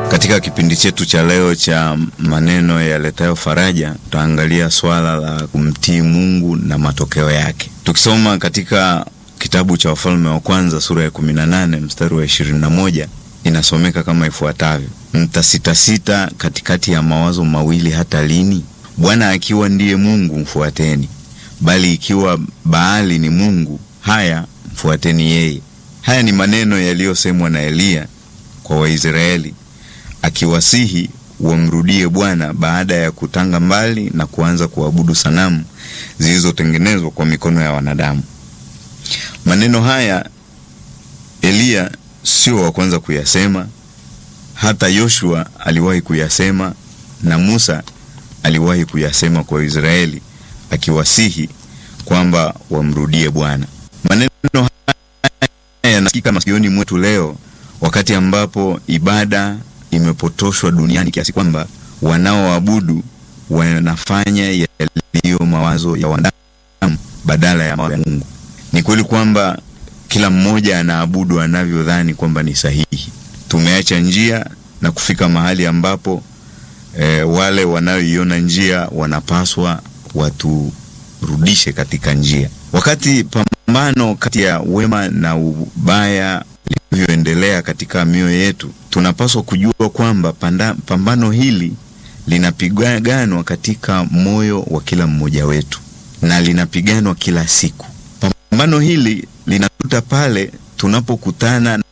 Katika kipindi chetu cha leo cha maneno yaletayo faraja, tutaangalia swala la kumtii Mungu na matokeo yake, tukisoma katika kitabu cha Wafalme wa Kwanza sura ya 18 mstari wa 21, inasomeka kama ifuatavyo: mtasitasita katikati ya mawazo mawili hata lini? Bwana akiwa ndiye Mungu mfuateni, bali ikiwa Baali ni mungu, haya mfuateni yeye. Haya ni maneno yaliyosemwa na Eliya kwa Waisraeli akiwasihi wamrudie Bwana baada ya kutanga mbali na kuanza kuabudu sanamu zilizotengenezwa kwa mikono ya wanadamu. Maneno haya Eliya sio wa kwanza kuyasema, hata Yoshua aliwahi kuyasema na Musa aliwahi kuyasema kwa Israeli akiwasihi kwamba wamrudie Bwana. Maneno haya yanasikika masikioni mwetu leo wakati ambapo ibada imepotoshwa duniani kiasi kwamba wanaoabudu wanafanya yaliyo mawazo ya wanadamu badala ya mawazo ya Mungu. Ni kweli kwamba kila mmoja anaabudu anavyodhani kwamba ni sahihi. Tumeacha njia na kufika mahali ambapo e, wale wanaoiona njia wanapaswa waturudishe katika njia. Wakati pambano kati ya wema na ubaya linavyoendelea katika mioyo yetu, tunapaswa kujua kwamba pambano hili linapiganwa katika moyo wa kila mmoja wetu na linapiganwa kila siku. Pambano hili linatuta pale tunapokutana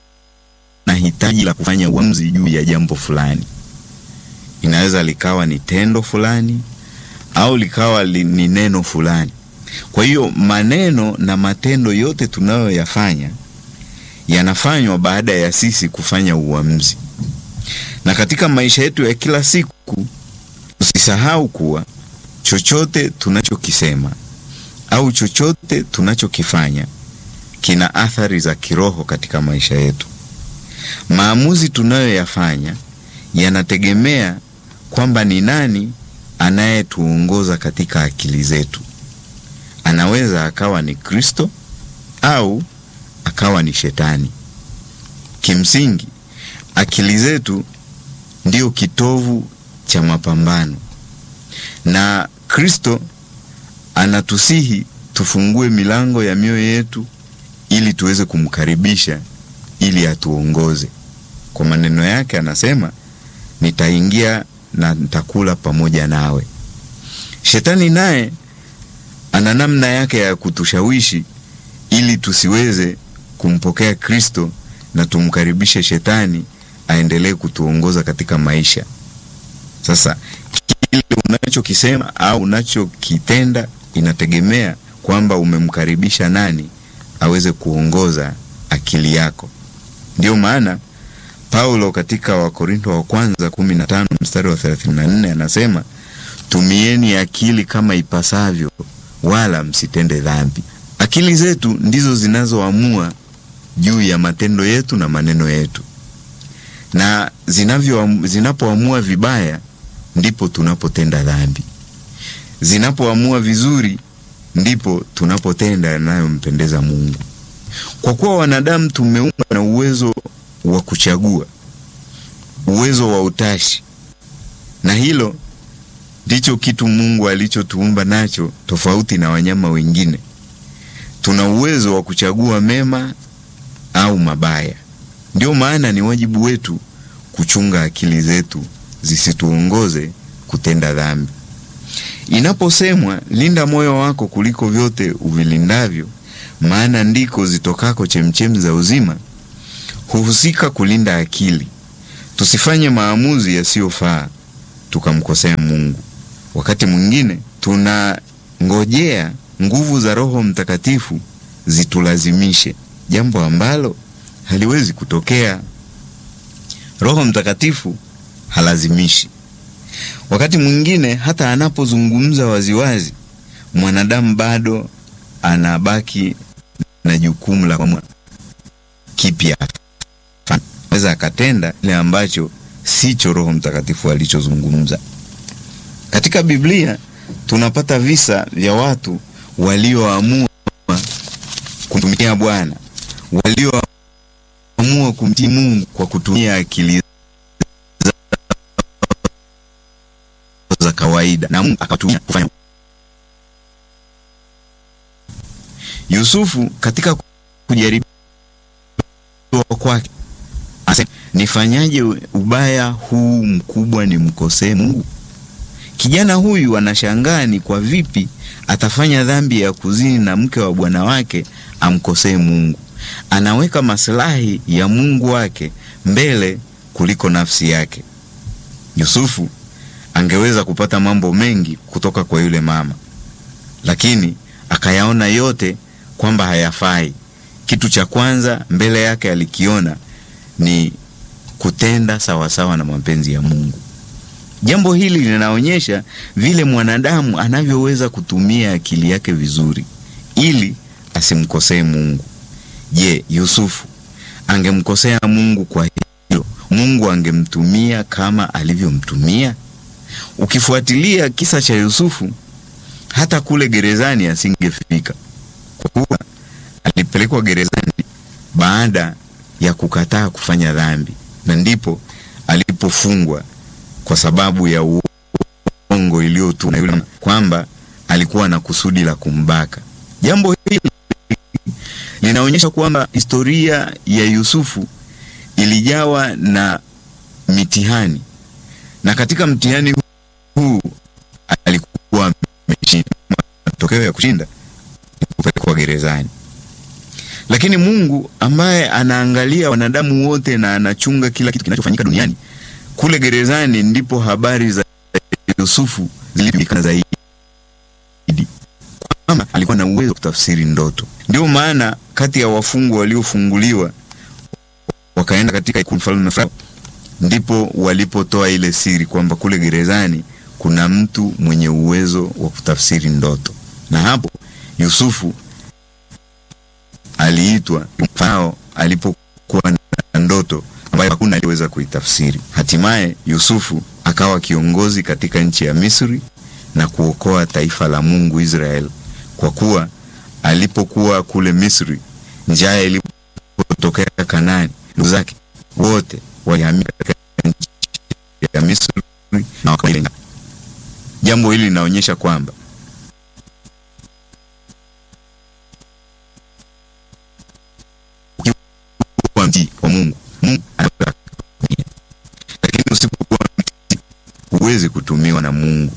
na hitaji la kufanya uamuzi juu ya jambo fulani. Inaweza likawa ni tendo fulani au likawa li, ni neno fulani. Kwa hiyo maneno na matendo yote tunayoyafanya yanafanywa baada ya sisi kufanya uamuzi. Na katika maisha yetu ya kila siku, usisahau kuwa chochote tunachokisema au chochote tunachokifanya kina athari za kiroho katika maisha yetu. Maamuzi tunayoyafanya yanategemea kwamba ni nani anayetuongoza katika akili zetu. Anaweza akawa ni Kristo au akawa ni Shetani. Kimsingi, akili zetu ndio kitovu cha mapambano, na Kristo anatusihi tufungue milango ya mioyo yetu ili tuweze kumkaribisha ili atuongoze. Kwa maneno yake anasema, nitaingia na nitakula pamoja nawe. Shetani naye ana namna yake ya kutushawishi ili tusiweze kumpokea Kristo na tumkaribishe Shetani aendelee kutuongoza katika maisha. Sasa kile unachokisema au unachokitenda inategemea kwamba umemkaribisha nani aweze kuongoza akili yako. Ndiyo maana Paulo katika Wakorinto wa kwanza 15 mstari wa 34 anasema, tumieni akili kama ipasavyo, wala msitende dhambi. Akili zetu ndizo zinazoamua juu ya matendo yetu na maneno yetu, na zinavyo zinapoamua vibaya ndipo tunapotenda dhambi. Zinapoamua vizuri ndipo tunapotenda yanayompendeza Mungu. Kwa kuwa wanadamu tumeumbwa na uwezo wa kuchagua, uwezo wa utashi, na hilo ndicho kitu Mungu alichotuumba nacho, tofauti na wanyama wengine. Tuna uwezo wa kuchagua mema au mabaya. Ndio maana ni wajibu wetu kuchunga akili zetu zisituongoze kutenda dhambi. Inaposemwa linda moyo wako kuliko vyote uvilindavyo, maana ndiko zitokako chemchemi za uzima, huhusika kulinda akili, tusifanye maamuzi yasiyofaa tukamkosea Mungu. Wakati mwingine tunangojea nguvu za Roho Mtakatifu zitulazimishe jambo ambalo haliwezi kutokea. Roho Mtakatifu halazimishi. Wakati mwingine hata anapozungumza waziwazi, mwanadamu bado anabaki na jukumu la kuamua kipya, aweza akatenda kile ambacho sicho Roho Mtakatifu alichozungumza. Katika Biblia tunapata visa vya watu walioamua kumtumikia Bwana, walioamua kumtii Mungu kwa kutumia akili kawaida na Mungu akatumia kufanya. Yusufu katika kujaribiwa kwake asema, nifanyaje ubaya huu mkubwa nimkosee Mungu? Kijana huyu anashangaa ni kwa vipi atafanya dhambi ya kuzini na mke wa bwana wake amkosee Mungu. Anaweka maslahi ya Mungu wake mbele kuliko nafsi yake. Yusufu angeweza kupata mambo mengi kutoka kwa yule mama, lakini akayaona yote kwamba hayafai. Kitu cha kwanza mbele yake alikiona ni kutenda sawasawa na mapenzi ya Mungu. Jambo hili linaonyesha vile mwanadamu anavyoweza kutumia akili yake vizuri ili asimkosee Mungu. Je, Yusufu angemkosea Mungu kwa hilo? Mungu angemtumia kama alivyomtumia? Ukifuatilia kisa cha Yusufu, hata kule gerezani asingefika, kwa kuwa alipelekwa gerezani baada ya kukataa kufanya dhambi, na ndipo alipofungwa kwa sababu ya uongo iliyotumwa yule kwamba alikuwa na kusudi la kumbaka. Jambo hili linaonyesha kwamba historia ya Yusufu ilijawa na mitihani, na katika mtihani huu alikuwa ameshinda. Matokeo ya kushinda ni kupelekwa gerezani. Lakini Mungu ambaye anaangalia wanadamu wote na anachunga kila kitu kinachofanyika duniani kule gerezani ndipo habari za Yusufu zilijulikana zaidi, kwamba alikuwa na uwezo wa kutafsiri ndoto. Ndio maana kati ya wafungwa waliofunguliwa wakaenda katika ikulu mfalme Farao, ndipo walipotoa ile siri kwamba kule gerezani kuna mtu mwenye uwezo wa kutafsiri ndoto, na hapo Yusufu aliitwa Farao alipokuwa na ndoto ambayo hakuna aliyeweza kuitafsiri. Hatimaye Yusufu akawa kiongozi katika nchi ya Misri na kuokoa taifa la Mungu Israel, kwa kuwa alipokuwa kule Misri, njaa ilipotokea Kanaani, ndugu zake wote walihamia katika nchi ya Misri na wakaila. Jambo hili linaonyesha kwamba ukiwa mtii wa Mungu, Mungu anaweza kutumia, lakini usipokuwa mtii huwezi kutumiwa na Mungu.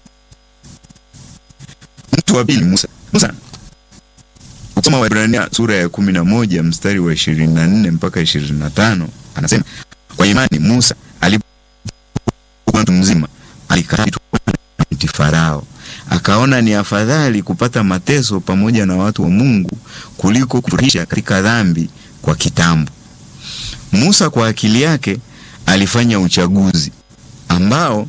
Mtu wa pili, Musa. Musa ukisoma Waebrania sura ya kumi na moja mstari wa ishirini na nne mpaka ishirini na tano anasema kwa imani Musa alipokuwa mtu mzima alikataa kumtii Farao, akaona ni afadhali kupata mateso pamoja na watu wa Mungu kuliko kufurahisha katika dhambi kwa kitambo. Musa kwa akili yake alifanya uchaguzi ambao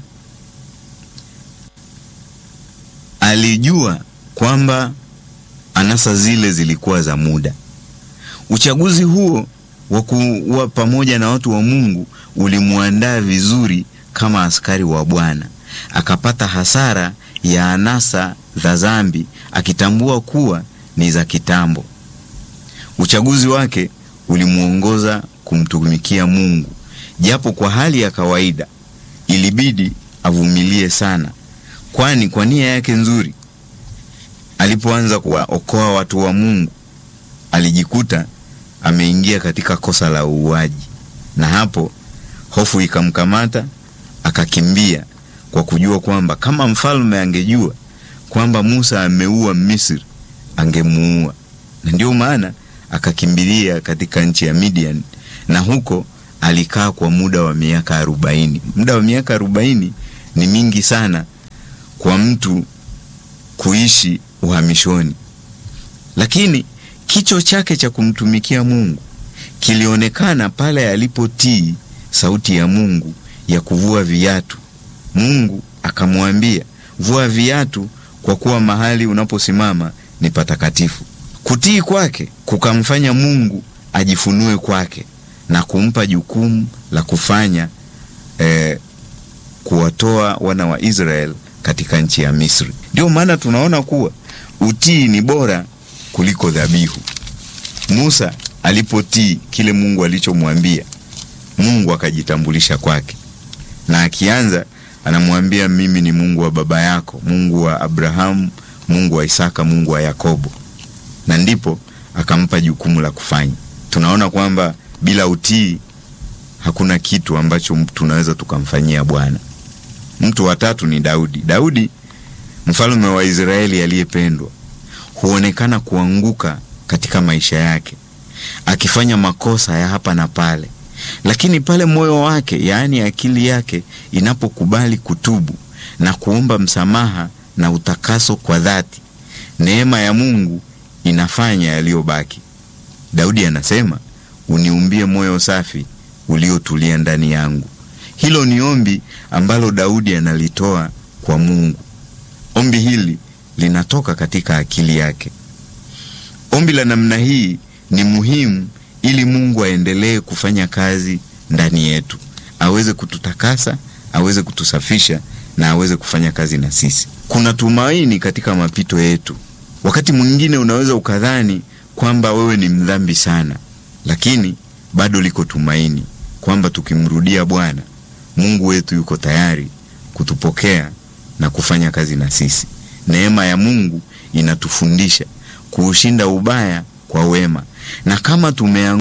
alijua kwamba anasa zile zilikuwa za muda. Uchaguzi huo wa kuwa pamoja na watu wa Mungu ulimwandaa vizuri kama askari wa Bwana. Akapata hasara ya anasa za dhambi, akitambua kuwa ni za kitambo. Uchaguzi wake ulimwongoza kumtumikia Mungu, japo kwa hali ya kawaida ilibidi avumilie sana, kwani kwa nia yake nzuri alipoanza kuwaokoa watu wa Mungu alijikuta ameingia katika kosa la uuaji, na hapo hofu ikamkamata, akakimbia kwa kujua kwamba kama mfalme angejua kwamba Musa ameua Misri angemuua, na ndio maana akakimbilia katika nchi ya Midian, na huko alikaa kwa muda wa miaka arobaini. Muda wa miaka arobaini ni mingi sana kwa mtu kuishi uhamishoni, lakini kicho chake cha kumtumikia Mungu kilionekana pale alipotii sauti ya Mungu ya kuvua viatu. Mungu akamwambia, vua viatu kwa kuwa mahali unaposimama ni patakatifu. Kutii kwake kukamfanya Mungu ajifunue kwake na kumpa jukumu la kufanya eh, kuwatoa wana wa Israel katika nchi ya Misri. Ndio maana tunaona kuwa utii ni bora kuliko dhabihu. Musa alipotii kile Mungu alichomwambia, Mungu akajitambulisha kwake, na akianza anamwambia mimi ni Mungu wa baba yako, Mungu wa Abrahamu, Mungu wa Isaka, Mungu wa Yakobo, na ndipo akampa jukumu la kufanya. Tunaona kwamba bila utii hakuna kitu ambacho tunaweza tukamfanyia Bwana. Mtu wa tatu ni Daudi. Daudi mfalme wa Israeli aliyependwa, huonekana kuanguka katika maisha yake, akifanya makosa ya hapa na pale, lakini pale moyo wake, yaani akili yake, inapokubali kutubu na kuomba msamaha na utakaso kwa dhati, neema ya Mungu inafanya yaliyobaki. Daudi anasema, uniumbie moyo safi uliotulia ndani yangu. Hilo ni ombi ambalo Daudi analitoa kwa Mungu. Ombi hili linatoka katika akili yake. Ombi la namna hii ni muhimu ili Mungu aendelee kufanya kazi ndani yetu, aweze kututakasa, aweze kutusafisha na aweze kufanya kazi na sisi. Kuna tumaini katika mapito yetu. Wakati mwingine unaweza ukadhani kwamba wewe ni mdhambi sana, lakini bado liko tumaini kwamba tukimrudia Bwana Mungu wetu yuko tayari kutupokea na kufanya kazi na sisi. Neema ya Mungu inatufundisha kuushinda ubaya kwa wema, na kama tumeanguka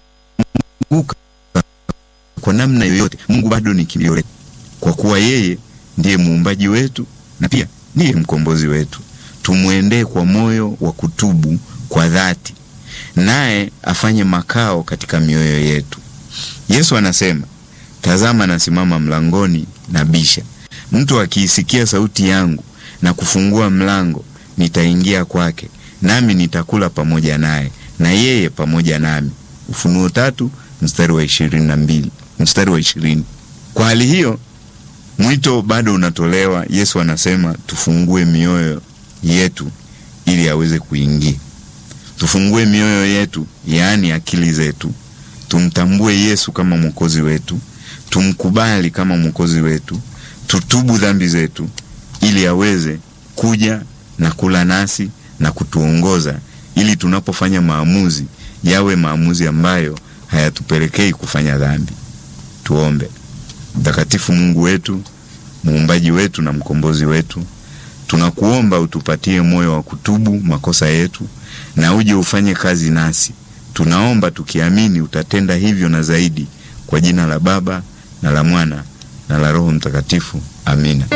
kwa namna yoyote, Mungu bado ni kimbilio letu, kwa kuwa yeye ndiye muumbaji wetu na pia ndiye mkombozi wetu. Tumwendee kwa moyo wa kutubu kwa dhati, naye afanye makao katika mioyo yetu. Yesu anasema, tazama, nasimama mlangoni na bisha. Mtu akiisikia sauti yangu na kufungua mlango, nitaingia kwake, nami nitakula pamoja naye na yeye pamoja nami. Ufunuo tatu mstari wa ishirini na mbili mstari wa ishirini. Kwa hali hiyo mwito bado unatolewa. Yesu anasema tufungue mioyo yetu ili aweze kuingia. Tufungue mioyo yetu, yaani akili zetu, tumtambue Yesu kama mwokozi wetu, tumkubali kama mwokozi wetu, tutubu dhambi zetu ili aweze kuja na kula nasi na kutuongoza, ili tunapofanya maamuzi yawe maamuzi ambayo hayatupelekei kufanya dhambi. Tuombe. Mtakatifu Mungu wetu, muumbaji wetu na mkombozi wetu, tunakuomba utupatie moyo wa kutubu makosa yetu na uje ufanye kazi nasi. Tunaomba tukiamini utatenda hivyo na zaidi, kwa jina la Baba na la Mwana na la Roho Mtakatifu. Amina.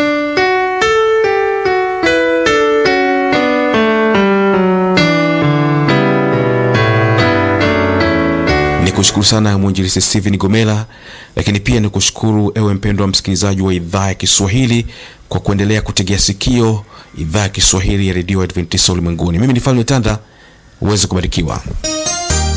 Nikushukuru sana mwinjilisi Steven Gomela, lakini pia nikushukuru ewe mpendwa msikilizaji wa idhaa ya Kiswahili kwa kuendelea kutegea sikio idhaa ya Kiswahili ya redio Adventista ulimwenguni. Mimi ni Falme Tanda, uweze kubarikiwa.